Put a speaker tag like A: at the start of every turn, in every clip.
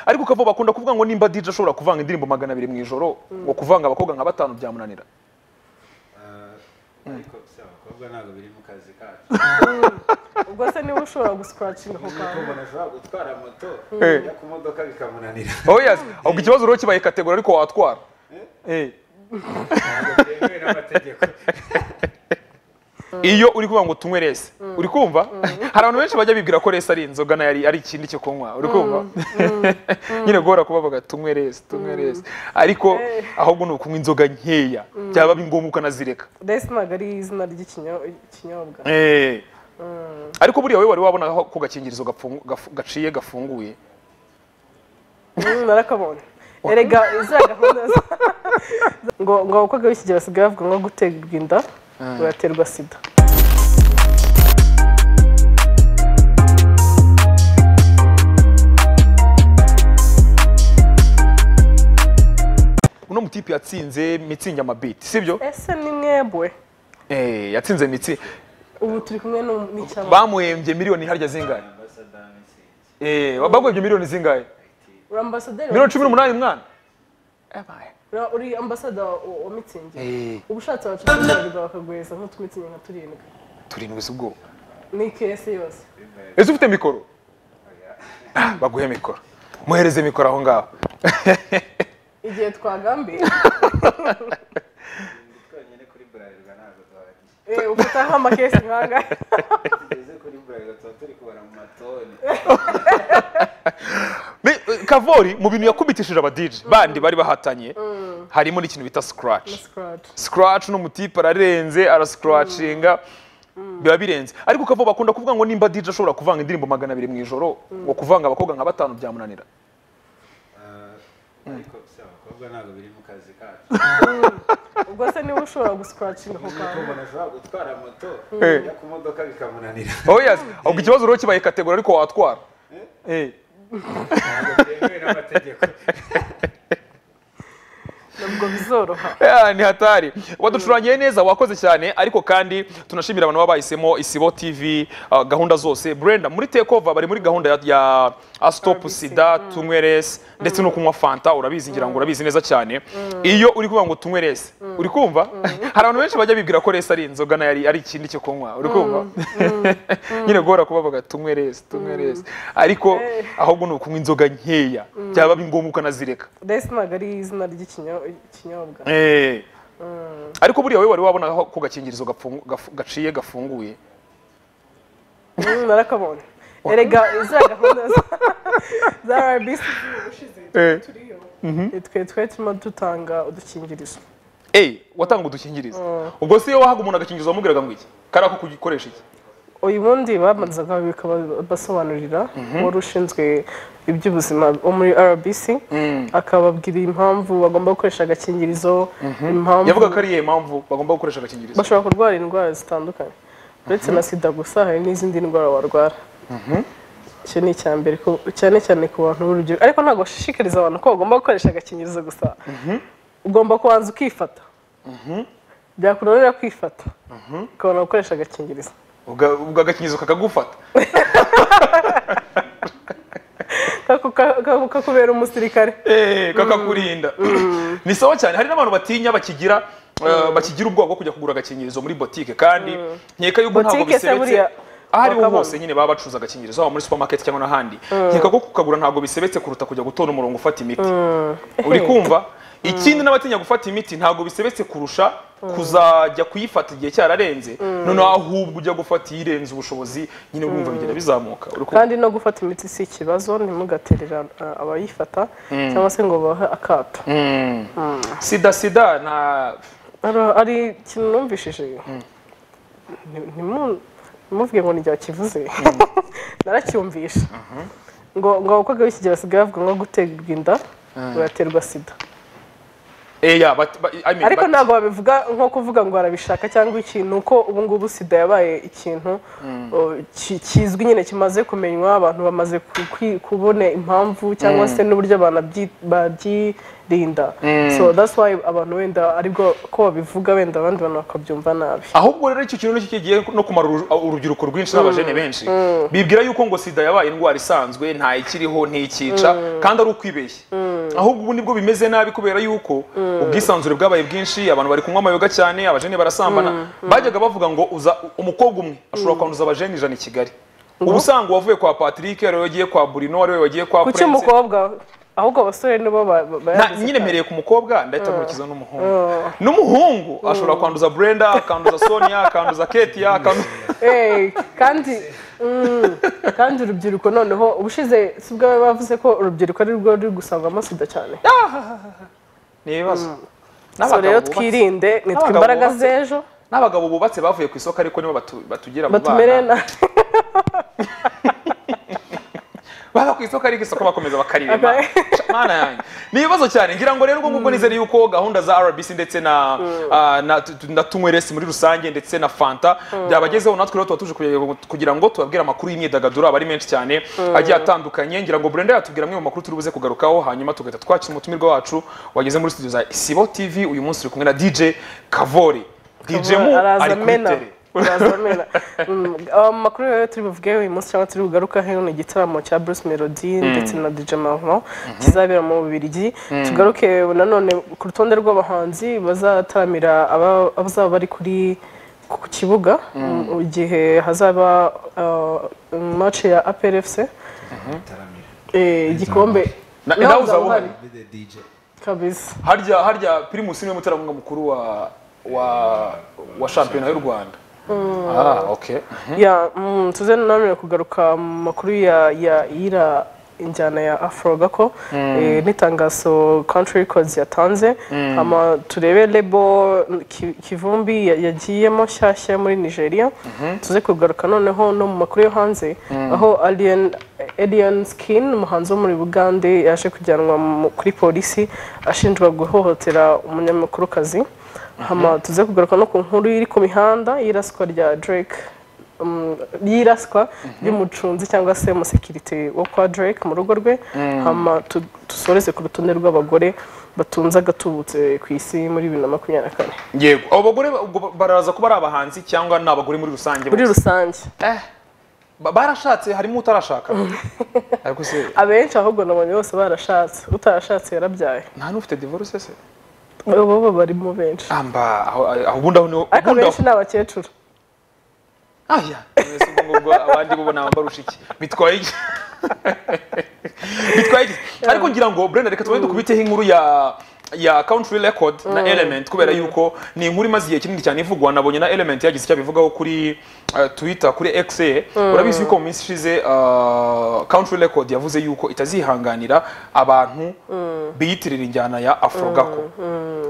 A: ariko ukava bakunda kuvuga ngo nimba DJ ashobora kuvanga indirimbo magana abiri mu ijoro ngo kuvanga abakobwa nka batanu byamunanira
B: ariko si abakobwa ntabwo biri mu kazi kacu
C: ubwo se niba ushobora guscratchinga ako
B: nuko
C: kantu
B: umuntu ashobora gutwara moto
A: Eh.
B: yo ku modoka bikamunanira
A: oh yes ubwo ikibazo rero kibaye kategori ariko watwara Eh.
B: ntabwo byemewe n'amategeko
A: iyo uri kuvuga ngo tunywe rese uri kumva hari abantu benshi bajya bibwira ko rese ari inzoga nayo ari- ari ikindi cyo kunywa uri kumva nyine guhora kuba bavuga tunywe rese tunywe rese ariko
C: Eh.
A: ahubwo ni ukunywa inzoga nkeya byaba ngombwa ukanazireka
C: resi ntabwo ari izina ry'ikinyobwa
A: Eh. ariko buriya wowe wari wabona aho ko gakingirizo gapfungu- gafu- gaciye gafunguye
C: Mm, narakabonye erega iza gahunda za- ngo ngo abakobwa b'iki gihe basigaye bavuga ngo guterwa inda uraterwa sida
A: uno mutipe yatsinze mitsingi amabiti sibyo
C: ese ni mwebwe
A: Eh, yatsinze mitsi
C: ubu turi kumwe nu- n'icyamamare
A: bamuhembye miliyoni harya zingahe Eh, baguhebye miliyoni zingahe
C: uri ambasaderi wa
A: miliyoni cumi n'umunani mwana Abaye.
C: Ura- uri ambasada wa wa mitsingi
A: Eh.
C: uba ushatse wacuruza bakaguheza nk'utwitsingi nka turindwi
A: turindwi z'ubwoba
C: ni kese yose
A: ese ufite mikoro Ah, baguhe mikoro muhereze mikoro aho ngaho
C: igihe twagambiye
B: twonyine kuri burarirwa ntabwo duhagije
C: eh, ufata nk'amakesi nk'anga
B: tugeze kuri burarirwa tuba turi kubara mu matoni
A: Ni- kavori mu bintu yakubitishije abadije bandi bari bahatanye harimo n'ikintu bita scratch
C: scratch
A: scratch n'umutipe ararenze arascratchinga biba birenze ariko kavo bakunda kuvuga ngo nimba dije ashobora kuvanga indirimbo magana abiri mu ijoro ngo kuvanga abakobwa nka batanu byamunanira
B: ariko si abakobwa ntabwo biri mu kazi kacu
C: ubwo se niba ushobora guscratchinga ako
B: nuko
C: kantu
B: umuntu ashobora gutwara moto
A: Eh.
B: yo ku modoka bikamunanira
A: oh yes ubwo ikibazo rero kibaye kategori ariko watwara Eh.
B: ntabwo byemewe n'amategeko
C: nabwo bizoroha
A: Yeah, ni hatari waducurangiye neza wakoze cyane ariko kandi tunashimira abantu baba bahisemo isibo tv uh, gahunda zose brenda muri tekova bari muri gahunda ya, ya astop
C: RBC,
A: sida tunywe resi ndetse no kunywa fanta urabizi ngira ngo urabizi neza cyane iyo uri kuvuga ngo tunywe resi uri kumva hari abantu benshi bajya bibwira ko resi ari inzoga nayo ari- ari ikindi cyo kunywa uri kumva nyine guhora kuba bavuga tunywe resi tunywe resi ariko
C: Eh.
A: ahubwo ni ukunywa inzoga nkeya byaba ngombwa ukanazireka
C: resi ntabwo ari izina ry'ikinyobwa
A: Eh. ariko buriya wowe wari wabona aho ko gakingirizo gapfungu- gafu- gaciye gafunguye
C: Mm, narakabonye erega iza gahunda za- za rbc twe twe turimo dutanga udukingirizo
A: Eh, watanga udukingirizo
C: Mm.
A: ubwo se iyo wahaga umuntu agakingirizo wamubwiraga ngo iki kari ako kugikoresha iki
C: uyu bundi babanzaga bikabasobanurira wari ushinzwe iby'ubuzima wo muri rbc akababwira impamvu bagomba gukoresha agakingirizo impamvu
A: yavuga ko ari iyihe mpamvu bagomba gukoresha agakingirizo
C: bashobora kurwara indwara zitandukanye uretse na sida gusa hari n'izindi ndwara warwara icyo ni icya mbere ku- cyane cyane ku bantu b'urubyiruko ariko ntabwo bashishikariza abantu ko bagomba gukoresha agakingirizo gusa ugomba kubanza ukifata byakunanira kwifata ukabona gukoresha agakingirizo
A: Ubwo- ubwo agakingirizo kakagufata
C: Kaku- ka- ka- kakubera umusirikare
A: Eh, kakakurinda ni sawa cyane hari n'abantu batinya bakigira eh, bakigira ubwoba bwo kujya kugura agakingirizo muri botike kandi nkeka yuko ntabwo
C: Botike se
A: bisebetse
C: buriya
A: ahariho
C: bakabona.
A: hose nyine baba bacuruza agakingirizo haba muri supermarket cyangwa n'ahandi nkeka ko kukagura ntabwo bisebetse kuruta kujya gutora umurongo ufata imiti uri kumva ikindi n'abatinya gufata imiti ntabwo bisebetse kurusha kuzajya kuyifata igihe cyararenze noneho ahubwo ujya gufata iyirenze ubushobozi nyine wumva bigenda bizamuka uri kumva
C: kandi no gufata imiti si ikibazo ntimugaterera uh, abayifata cyangwa se ngo bahe akato
A: sida sida nta
C: Ara- ari ikintu numvishije Nti- ntimu- ntimuvuge ngo nijya kivuze naracyumvisha ngo ngo abakobwa b'iki gihe basigaye bavuga ngo guterwa inda uraterwa sida
A: eya but- but- I mean,
C: ariko
A: but-
C: ntabwo wabivuga nko kuvuga ngo arabishaka cyangwa ikintu uko ubu ngubu sida yabaye ikintu uh, ki- kizwi nyine kimaze kumenywa abantu bamaze ku- kwi- kubona impamvu cyangwa se n'uburyo abantu babyi- babyirinda so that's why abantu wenda aribwo ko babivuga wenda abandi bantu bakabyumva nabi
A: ahubwo rero icyo kintu nicyo kigiye no kumara uru- urubyiruko rwinshi n'abajene benshi bibwira yuko ngo sida yabaye indwara isanzwe nta ikiriho ntikica kandi ari ukwibeshya ahubwo ubu nibwo bimeze nabi kubera yuko ubwisanzure bwabaye bwinshi abantu bari kunywa amayoga cyane abajene barasambana bajyaga bavuga ngo uza umukobwa umwe ashobora kwanduza abajene ijana i kigali ubu usanga uwavuye kwa patrick ari we wagiye kwa burino ari we wagiye kwa
C: ku
A: Prince.
C: cy'umukobwa ahubwo abasore nibo ba- ba-
A: Nta-
C: bayagize
A: nyine
C: cyane.
A: mpereye ku mukobwa ndahita nkurikiza n'umuhungu n'umuhungu ashobora kwanduza brenda akanduza sonia akanduza ketia akanduza
C: Eh, kandi mm, kandi urubyiruko noneho ubushize si bwo baba bavuze ko urubyiruko ari rwo ruri gusangwamo sida cyane
A: ni ibibazo
C: so
A: N'abagabo
C: rero
A: bubatse-
C: twirinde nitwe
A: N'abagabo
C: imbaraga
A: bubatse.
C: z'ejo
A: n'abagabo bubatse bavuye ku isoko ariko nibo batu- batugira mu
C: batumere
A: bana
C: nabi
A: baba ku isoko ariko isoko bakomeza bakarirema
C: Okay.
A: Ca- mana yanjye ni ibibazo cyane ngira ngo rero ubwo ngubwo nizere yuko gahunda za rbc ndetse na ah, na- tu- tu- na tunyweresi muri rusange ndetse na fanta byabagezeho natwe rero tuba tuje kugira- kugira ngo tubabwire amakuru y'imyidagaduro aba ari menshi cyane agiye atandukanye ngira ngo burenda yatubwira amwe mu makuru turi buze kugarukaho hanyuma tugahita twakira umutumirwa wacu wageze muri studio za isibo tv uyu munsi turi kumwe na dj kavori dj mu ari kuri
C: arazamena
A: tere
C: arazamena Mm, amakuru rero turi buvugeho uyu munsi cyangwa turi bugarukaho ni igitaramo cya Bruce Melody ndetse na DJ Mavro kizabera mu Bubiligi tugaruke nanone ku rutonde rw'abahanzi bazataramira aba- abazaba bari kuri ku kibuga mu gihe hazaba uh, match ya APRFC
B: taramira
C: eh, igikombe
A: Na-
C: Nawe
A: nawe
C: uzaba
A: uzaba
C: uhari?
A: uhari?
B: be the dj
C: kabisa
A: harya harya primus niwe muterankunga mukuru wa wa wa shampiyona y'u rwanda ah okay
C: ya mm, tuze nanone kugaruka mu makuru ya ya ira injyana ya afro gako eh, n'itangazo country records yatanze hama turebe lebo ki- kivumbi ya- yagiyemo nshyashya muri nigeria tuze kugaruka noneho no mu makuru yo hanze aho alien alien skin umuhanzi wo muri bugande yaje kujyanwa mu- kuri polisi ashinjwa guhohotera umunyamakurukazi hama tuze kugaruka no ku nkuru iri ku mihanda y'iraswa rya drake um, y'iraswa ry'umucunzi cyangwa se umusekirite wo kwa Drake mu rugo rwe hama tu- dusoreze ku rutonde rw'abagore batunze agatubutse ku isi muri bibiri na makumyabiri na kane
A: yego abo bagore ba- ubwo baraza kuba ari abahanzi cyangwa ni abagore muri rusange
C: muri
A: bose?
C: rusange
A: Eh, ba- barashatse harimo utarashaka ariko se
C: abenshi ahubwo nabonye bose barashatse utarashatse yarabyaye
A: nta n'ufite divorce se
C: bo barimo benshi
A: amba aho aho- ubundi aho niho
C: ariko
A: ubundi aho
C: benshi ni abakecuru
A: aya mwese ubwo ngubwo abandi bo barusha iki bitwaye iki bitwaye iki ariko ngira ngo brenda reka tubanze dukubiteho inkuru ya ya country record na element kubera yuko ni inkuru imaze igihe kinini cyane ivugwa nabonye na element yagize icyo abivugaho kuri eh, twitter kuri x urabizi yuko mu minsi ishize ah, country record yavuze yuko itazihanganira abantu biyitirira injyana ya afro gako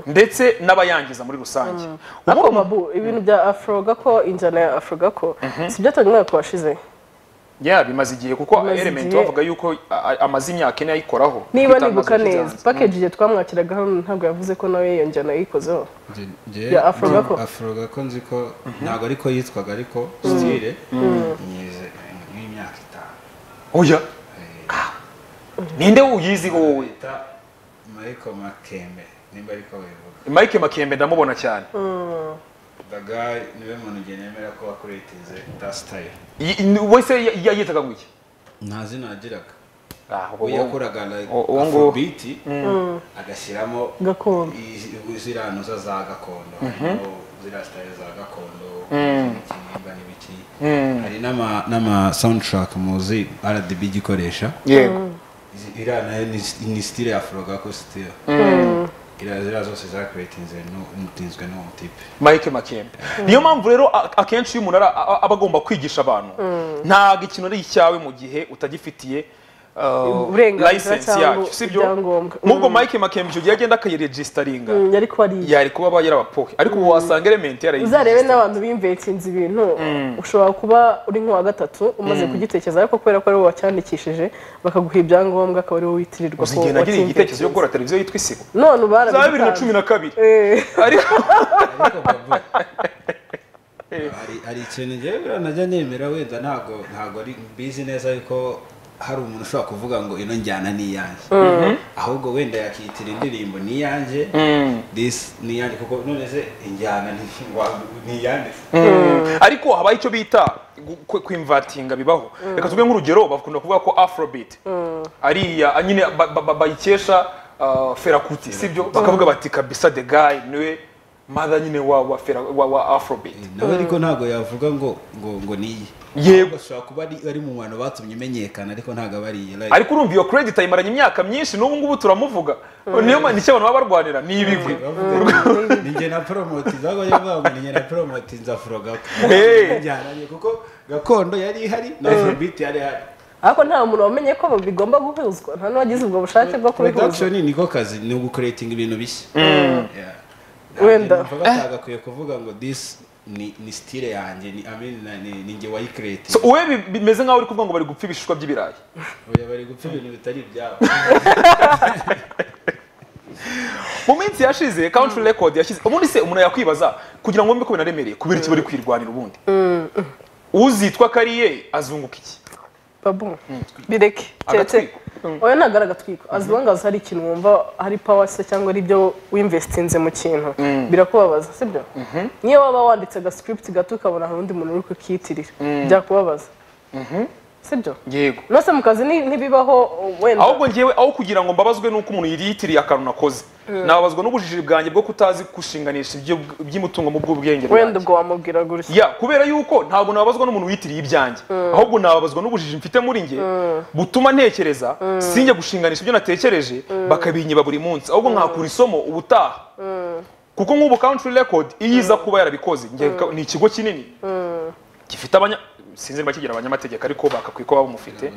A: ndetse n'abayangiza muri rusange
C: ariko
A: Ubu-
C: babu ibintu bya afro gako injyana ya afro gako si byatangiye umwaka washize
A: Yeah, bimaze igihe kuko
C: Bimaze
A: element
C: igihe.
A: bavuga yuko a- a- amaze imyaka ine ayikoraho
C: niba
A: Kwitanga
C: nibuka
A: amaze
C: neza
A: ikiganza.
C: package igihe twamwakiraga hano ntabwo yavuze ko nawe iyo njyana yayikozeho
B: njye
C: Ya Afro Gako.
B: afro gako nzi ko ntabwo ariko yitwaga ariko stile nyize nk'imyaka itanu
A: oya ninde uyizi wowe
B: bita michael makembe nimba ariko wivuga
A: mike makembe ndamubona cyane
B: daga niwe muntu njye nemera ko wakureteze da style
A: Y- n- wese ya- yayitaga ngo iki
B: nta zina yagiraga
A: Ah, ubu-
B: ubu yakoraga like
A: uwo- uwo nguwo.
B: afrobeat agashyiramo
C: Gakondo.
B: i- ziriya noza za gakondo harimo ziriya style za gakondo ikinimba n'ibiki hari n'ama- n'ama soundtrack muzi rdb igikoresha
A: yego
B: Izi- iriya nayo ni s- ni style ya afrogako style iriya ziriya zose zakuretinze n'umutinzwe n'uwo mutipe
A: mike makembe niyo mpamvu rero a- akenshi iyo umuntu ari- a- a- aba agomba kwigisha abantu ntabwo ikintu ari icyawe mu gihe utagifitiye
C: uburenganzira
A: license
C: cyangwa
A: yacyo sibyo
C: ibyangombwa
A: n'ubwo mike makemji ugiye agenda akayiregisitaringa
C: Mm, yari kuba ari
A: yari kuba aba yarabapoke ariko ubu wasanga elementi
C: uzarebe
A: yarayiregisitaringa
C: n'abantu b'imvetinzi ibintu ushobora kuba uri nk'uwa gatatu umaze kugitekereza ariko kubera ko ari wowe wacyandikishije bakaguha ibyangombwa akaba ari wowe witirirwa ko
A: uzigenda agira igitekerezo cyo
C: wacyimvetinzi
A: gukora televiziyo yitwa isibo
C: none ubu
A: za bibiri na cumi
C: barabikanga
A: na kabiri
C: Eh,
A: ariko
B: ariko bavuga hari hari ikintu njyewe najya nemera wenda ntabwo ntabwo ari mbizi neza yuko hari umuntu ushobora kuvuga ngo ino njyana ni iyanjye ahubwo wenda yakitira indirimbo ni iyanjye this ni iyanjye kuko none se injyana ni- wa- ni iyanjye
A: ariko habaho icyo bita gu- kwe- kwimvatinga bibaho reka tuvuge nk'urugero bakunda kuvuga ko afrobeat ariya nyine ba- ba- ba- bayikesha ah, Fela Kuti sibyo bakavuga bati kabisa the guy niwe mother nyine wa wa Fela- wa- wa afrobeat
B: nawe ariko ntabwo yavuga ngo ngo ngo ni iye
A: Yego.
B: Ahubwo ashobora kuba ari ari mu bantu batumye imenyekana ariko ntabwo aba ari iye like-
A: ariko urumva iyo credit ayimaranye imyaka myinshi n'ubu ngubu turamuvuga niyo mpamvu icyo abantu baba barwanira ni ibigwi
B: ni njye na poromoti zabwo yavuga ngo ni njye na poromoti nza furo gakondo
A: Hey.
B: Njyana- kuko gakondo yari ihari na afrobeat yari ihari
C: ariko nta muntu wamenye ko bigomba guhuzwa nta n'uwagize ubwo bushake bwo kubihuza
B: production niko kazi ni ugukuretinga ibintu bishya Yeah.
C: Wenda.
B: Ntabwo numva batagakwiye kuvuga ngo this ni ni style yanjye ni I mean, na- ni- ni njye
A: So,
B: wayikireti
A: wowe bi- bimeze nk'aho uri kuvuga ngo bari gupfa ibishishwa by'ibirayi
B: oya bari gupfa ibintu bitari ibyabo
A: mu minsi yashize country record yashyize ubundi se umuntu yakwibaza kugira ngo wumve ko binaremereye kubera iki bari kwirwanira ubundi uzitwa kariye azunguka iki
C: babu bireke tete
A: Agatwiko.
C: oya ntabwo ari agatwiko azibangaza hari ikintu wumva hari pawa se cyangwa ari ibyo winvestinze mu kintu birakubabaza sibyo niyo waba wanditse agascript gato ukabona hari undi muntu uri kukiyitirira byakubabaza sibyo
A: yego
C: nose mu kazi ni- ntibibaho wenda
A: ahubwo ngewe aho kugira ngo mbabazwe n'uko umuntu yitiriye akantu nakoze nababazwa n'ubujiji bwanjye bwo kutazi gushinganisha ibyo- iby'umutungo mu bw'ubwenge
C: wenda
A: bwanjye.
C: ubwo wamubwiraga gutya
A: ya kubera yuko ntabwo nababazwa n'umuntu witiriye ibyanjye ahubwo nababazwa n'ubujiji mfite muri nge butuma ntekereza sinjye gushinganisha ibyo natekereje bakabinyiba buri munsi ahubwo nkakura isomo ubutaha kuko nk'ubu country record iyo iza kuba yarabikoze njye ka- ni ikigo kinini gifite abanya sinzi niba kigira abanyamategeko ariko bagakwiye kuba bamufite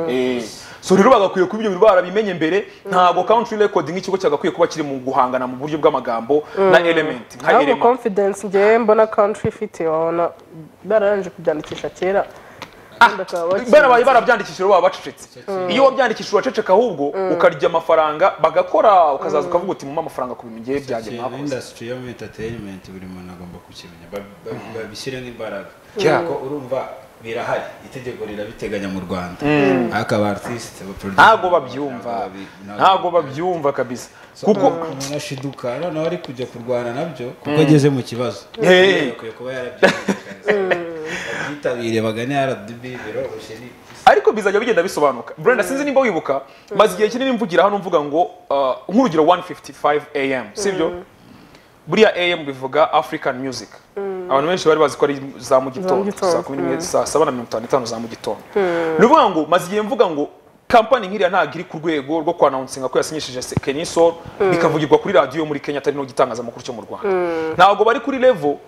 A: Eh, so rero bagakwiye kuba ibyo bintu barabimenye mbere ntabwo country record nk'ikigo cyagakwiye kuba kiri mu guhangana mu buryo bw'amagambo na element nka
C: ahubwo
A: element
C: confidence ngewe mbona country ifite wabona bararangije kubyandikisha kera wenda bakaba bakiri-
A: barabaye barabyandikishije baba bacecetse iyo wabyandikishije uraceceka ahubwo ukarya amafaranga bagakora ukazaza ukavuga uti mumpa amafaranga ku bintu ngewe byanjye
B: ikintu
A: mwakoze
B: industry yo muri entertainment buri muntu agomba kukimenya ba- ba- babishyiremo imbaraga
A: Yeah.
B: kuko urumva birahari itegeko rirabiteganya mu rwanda ariko aba artist aba producer
A: ntago babyumva
B: bi-
A: ntago babyumva kabisa kuko
B: umuntu ashiduka noneho ari kujya kurwana nabyo kuko ageze mu kibazo
A: Hey.
B: akwiye kuba yarabyitabiriye bagane rdb biro busheri
A: ariko bizajya bigenda bisobanuka brenda sinzi nimba wibuka maze igihe kinini mvugira hano mvuga ngo uh, nk'urugero 155 am sibyo buriya am bivuga african music abantu benshi bari bazi ko ari za mu
C: Za mu
A: gitondo
C: gitondo,
A: saa kumi n'imwe saa saba na mirongo itanu n'itanu za mu gitondo ni ukuvuga ngo maze igihe mvuga ngo kampani nk'iriya ntabwo iri ku rwego rwo kwanawunsinga ko yasinyishije se- kenisol bikavugirwa kuri radiyo yo muri kenya atari no gitangazamakuru cyo mu rwanda ntabwo bari kuri levo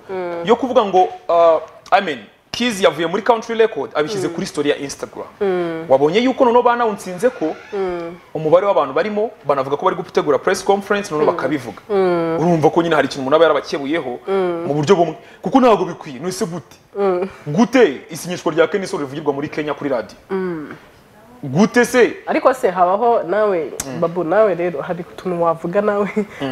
A: yo kuvuga ngo uh, amen Kiz yavuye muri country record abishyize kuri story ya instagram wabonye yuko noneho banawunsinze ko umubare w'abantu barimo banavuga ko bari gutegura press conference noneho bakabivuga urumva ko nyine hari ikintu umuntu aba yarabakebuyeho mu buryo bumwe kuko ntabwo bikwiye nese gute gute isinyishwa rya kenisol rivugirwa muri kenya kuri radiyo gute se
C: ariko se habaho nawe babu nawe rero hari utuntu wavuga nawe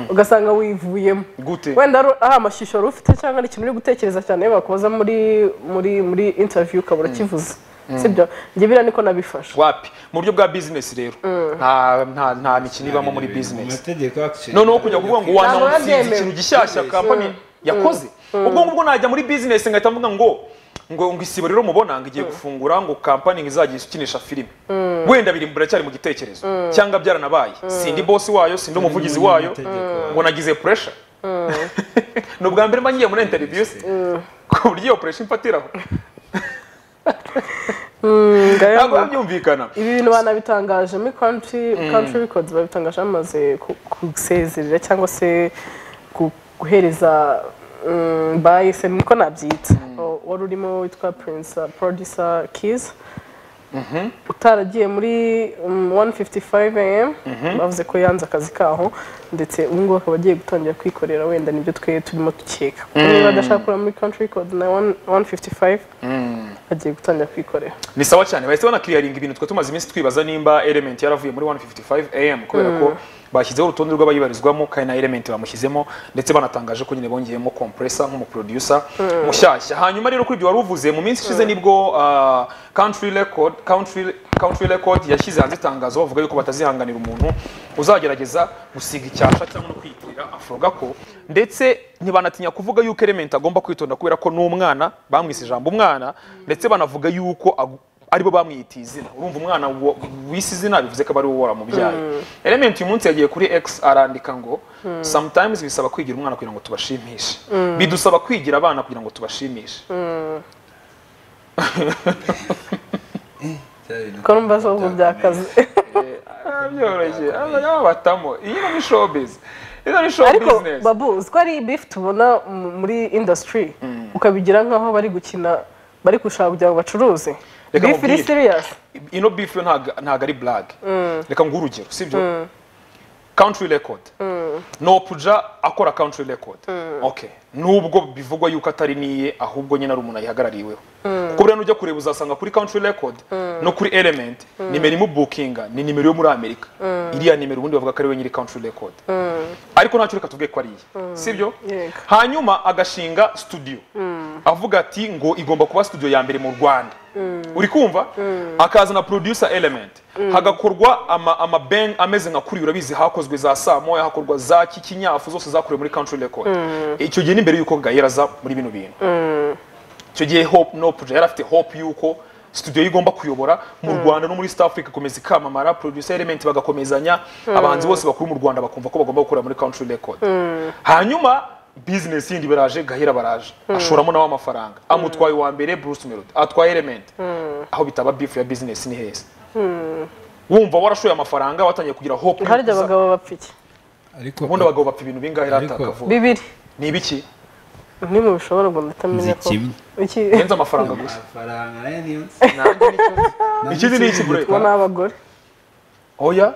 C: ugasanga wivuyemo
A: gute
C: wenda ari ari amashusho wari ufite cyangwa ari ikintu uri gutekereza cyane bakubaza muri muri muri interiviyu ukaba urakivuze sibyo njye biriya niko nabifashe
A: wapi mu buryo bwa business rero nta nta nta mikino ibamo muri
B: mu
A: business
B: mategeko actually
A: noneho kujya kuvuga ngo
C: Ntabwo
A: wanawusinze
C: yabyemewe.
A: ikintu gishyashya kampani yakoze ubwo ngubwo najya muri business ngahita mvuga ngo ngo ngo isibo rero mubona ngo igiye gufungura ngo kampani izajya ikinisha filime wenda biri biracyari mu gitekerezo cyangwa byaranabaye sindi bosi wayo sindi umuvugizi wayo
B: Amategeko.
A: ngo nagize pressure ni ubwa mbere mba ngiye muri interview se. ku buryo iyo pressure imfatiraho
C: Mm, ngayo
A: ntabwo
C: ngo-
A: biba byumvikana
C: ibi bintu banabitangaje muri country country records babitangaje bamaze ku- gusezerera cyangwa se ku- guhereza mm, bayise niko nabyita O- wari urimo witwa prince uh, producer kiz utaragiye muri um, 155 am bavuze ko yanze akazi kaho ndetse ubu ngubu akaba agiye gutangira kwikorera wenda nibyo twe turimo dukeka kuko niba adashaka kureba muri country code na 155 agiye gutangira kwikorera
A: ni sawa cyane bahise banakiriyaringa ibintu twe tumaze iminsi twibaza nimba element yaravuye muri 155 am kubera ko bashyizeho urutonde rw'abayibarizwamo kandi na element bamushyizemo ndetse banatangaje ko nyine bongeyemo compressor nk'umuproducer mushyashya hanyuma rero kuri ibyo wari uvuze mu minsi ishize nibwo ah, country record country country record yashyize hanze itangazo bavuga yuko batazihanganira umuntu uzagerageza gusiga icyasha cyangwa no kwitirira afro gako ndetse ntibanatinya kuvuga yuko element agomba kwitonda kubera ko n'umwana bamwise ijambo umwana ndetse banavuga yuko agu- aribo bamwita izina urumva umwana wo- wise izina bivuze ko aba ari wowe waramubyaye element uyu munsi yagiye kuri x arandika ngo sometimes bisaba kwigira umwana kugira ngo tubashimishe bidusaba kwigira abana kugira ngo tubashimishe
C: ko numva zo byakaze
A: Ah, byoroshye Ah, batamo iyi ni show business iyi ni show
C: ariko
A: business
C: babu uzi ko ari beef tubona mu- muri industry ukabigira nkaho bari gukina bari gushaka kugira ngo bacuruze
A: Reka
C: beef iri
A: nkubwire.
C: serious
A: ino beef yo ntago ntago ari blague reka nguhe urugero sibyo country record nopuja akora country record okay nubwo bivugwa yuko atari niye ahubwo nyine ari umuntu ayihagarariweho kuko buriya nujya kureba uzasanga kuri country record no kuri element nimero imubukinga ni nimero yo muri amerika iriya nimero ubundi bavuga ko ari we nyiri country record ariko ntacyo reka tuvuge ko ari iye sibyo
C: Yego.
A: hanyuma agashinga studio avuga ati ngo igomba kuba studio ya mbere mu rwanda uri kumva akazana producer element hagakorwa ama, ama bang ameze nka kuri urabizi hakozwe za saa moya hakorwa za kikinyafu zose zakorewe muri country record icyo gihe n'imbere y'uko gayera aza muri bino bintu icyo gihe hope no project yari afite hope y'uko studio ye igomba kuyobora mu rwanda no muri south africa ikomeza ikamamara producer element bagakomezanya abahanzi bose bakuru mu rwanda bakumva ko bagomba gukorera muri country record hanyuma business yindi baraje gahera baraje ashoramo nawe amafaranga amutwaye uwa mbere bruce melody atwaye element aho bitaba beef ya business ni heza wumva warashoye amafaranga watangiye kugira hope
C: harya abagabo bapfa iki
B: ariko
A: ubundi abagabo bapfa ibintu bingahe
B: Ariko-
A: rataka vuba
C: bibiri
A: ni ibiki
C: ni mu bishobora ngo nditamenye ko
B: Zikimye.
C: iki
A: yenza amafaranga gusa
B: amafaranga nayo niyo nzi
A: Nanjye nicyo- ikindi ni iki bure
C: bo ni abagore
A: oya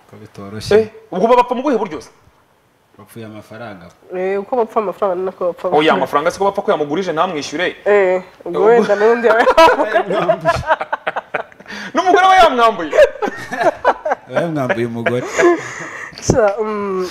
B: ko bitoroshye
A: Eh, ubwo babapfa mu buhe buryo se
B: bapfuye amafaranga
C: Eh, uko bapfa amafaranga ni nako bapfa
A: oya amafaranga siko bapfa ko yamugurije ntamwishyure
C: Eh, ubwo wenda n'undi yawe
A: n'umugore we yamwambuye
B: bayamwambuye umugore
C: Sha, mm,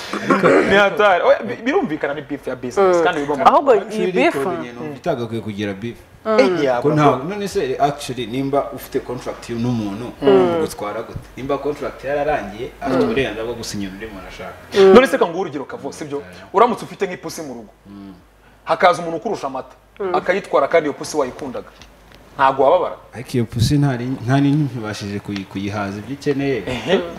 A: ni hatari Oya, bi- birumvikana ni beef ya business kandi bigomba
C: ahubwo iyi bifu
B: itagakwiye kugira bifu
A: Eh,
B: ko
A: yaba-
B: ntabwo none se actually nimba ufite contract n'umuntu ugomba gutwara gute nimba contract yararangiye afite uburenganzira bwo gusinya undi muntu ashaka
A: none se kanguha urugero kavo sibyo uramutse ufite nk'ipusi mu rugo hakaza umuntu ukurusha amata akayitwara kandi iyo pusi wayikundaga ntabwo wababara
B: ariko iyo pusi ntari ntari ntibashije kuyi- kuyihaza ibyo ikeneye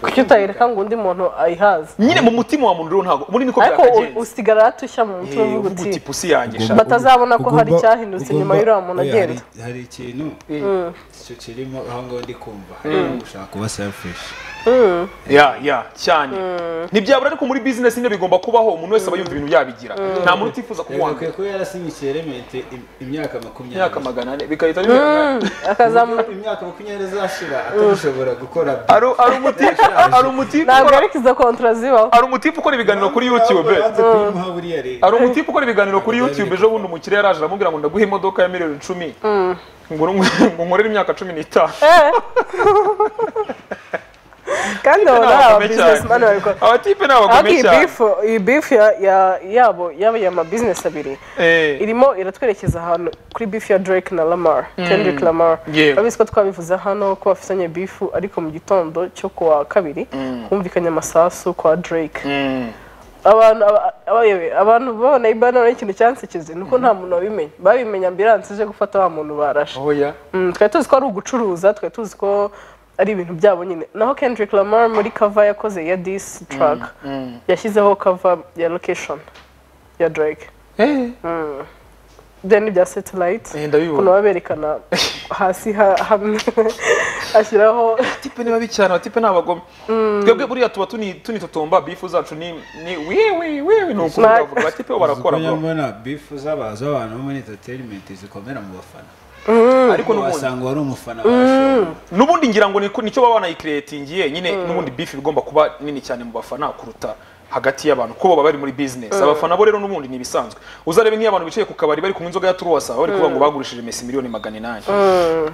C: kuki utayereka ngo undi muntu ayihaze
A: nyine mu mutima wa muntu rero ntabwo muri niko
C: ariko u-
A: byakagenze
C: usigara yatushya mu mutwe
A: Eh,
C: uvuga
A: uvuga
C: uti
A: uti pusi yanjye sha."
C: Ugomba- batazabona ko hari
B: Ugomba-
C: icyahindutse inyuma
B: ugomba-
C: y'uriya muntu
B: oya,
C: agenda.
B: hari- hari ikintu icyo kirimo aho ngaho ndi kumva harimo gushaka kuba selfish
A: ya ya cyane ntibyabura ariko muri business nyine bigomba kubaho umuntu wese aba yumva ibintu yabigira nta muntu utifuza
B: yagakwiye
A: kuguhanga
B: kuba yarasinyikiye element im- imyaka makumyabiri
A: imyaka magana ane bigahita bimera
C: akazamu
B: imyaka makumyabiri izashira atagishobora gukora bifu.
A: ari ari umutifu ari umutifu
C: ntabwo
A: ukora
C: ariko izo kontra zibaho
A: ari umutifu ukora ibiganiro kuri YouTube
B: Banze kuyimuha buriya rero
A: hari umutifu ukora ibiganiro kuri YouTube ejo bundi umukiriya yaraje aramubwira ngo ndaguhe imodoka ya miliyoni icumi ngo uru- ngo nkorere imyaka cumi n'itanu
C: Eh. kandi abo
A: Ni
C: ni aba
A: abagome
C: businessman
A: cyane.
C: babikora
A: abatipe ni abagome
C: ariko iyi
A: cyane
C: bifu iyi bifu ya- ya- yabo yaba ya mabizinesi abiri
A: Eh.
C: irimo iratwerekeza ahantu kuri bifu ya Drake na Lamar Kendrick Lamar
A: Yego.
C: urabizi ko twabivuze hano ko bafitanye bifu ariko mu gitondo cyo kuwa kabiri humvikanye amasasu kwa Drake
A: Mm.
C: abantu aba- abayobe- abantu babona ibana n'ikintu cyansekeje nuko nta muntu wabimenye babimenya ambiranse ije gufata wa muntu barashe
A: oya
C: Mm, twari tuzi ko ari ugucuruza twari tuzi ko ari ibintu byabo nyine naho Kendrick Lamar muri cover yakoze ya this track yashyizeho cover ya location ya Drake
A: Eh,
C: then ibya satellite
A: eh, ndabibona
C: ukuntu baba berekana hasi ha- hamwe ashyiraho
A: abatipe ni babi cyane abatipe ni abagome twebwe buriya tuba tuni- tunitotomba bifu zacu ni ni wiwi wiwi ni ukuri
C: Ma-
A: bavuga abatipe bo barakora
B: Uzi ko
A: bro
B: nyambona bifu z'aba- z'abantu bo muri entertainment zikomera mu bafana
A: ariko n'ubundi
B: wasanga wari umufana wa show
A: n'ubundi ngira ngo ni- nicyo baba banayikiretingiye nyine n'ubundi bifu igomba kuba nini cyane mu bafana kuruta hagati y'abantu kuko baba bari muri business abafana bo rero n'ubundi ni ibisanzwe uzarebe nk'iyo abantu bicaye ku kabari bari kunywa inzoga ya turuwasa bari kuvuga ngo bagurishije mesi miliyoni magana inani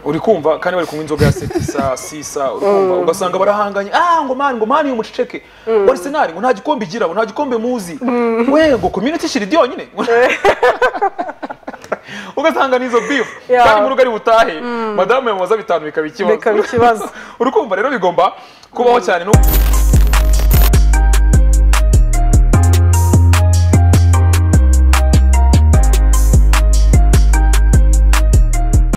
A: uri kumva kandi bari kunywa inzoga ya setisa sisa uri kumva ugasanga barahanganye ah ngo mani ngo mani uyu muceceke wa arsenal ngo nta gikombe igira ngo nta gikombe muzi we ngo community shiri yonyine ugasanga ni izo beef
C: Yeah.
A: kandi mu rugo ari butahe madamu yamubaza bitanu bikaba ikibazo
C: bikaba ikibazo
A: urukumva rero bigomba kubaho cyane no